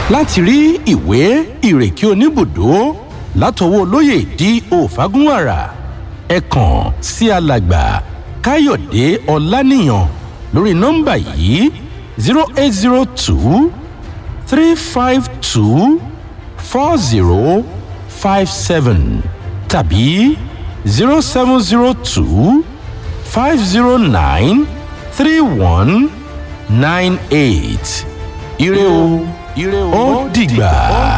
láti rí ìwé ìrèké oníbùdó látọwọ́ olóyè di òfagúnwàrà ẹ kàn sí alàgbà káyọ̀dé ọláníyàn lórí nọ́mbà yìí zero eight zero two three five two four zero five seven tàbí zero seven zero two five zero nine three one nine eight ire o ire o ó dìgbà.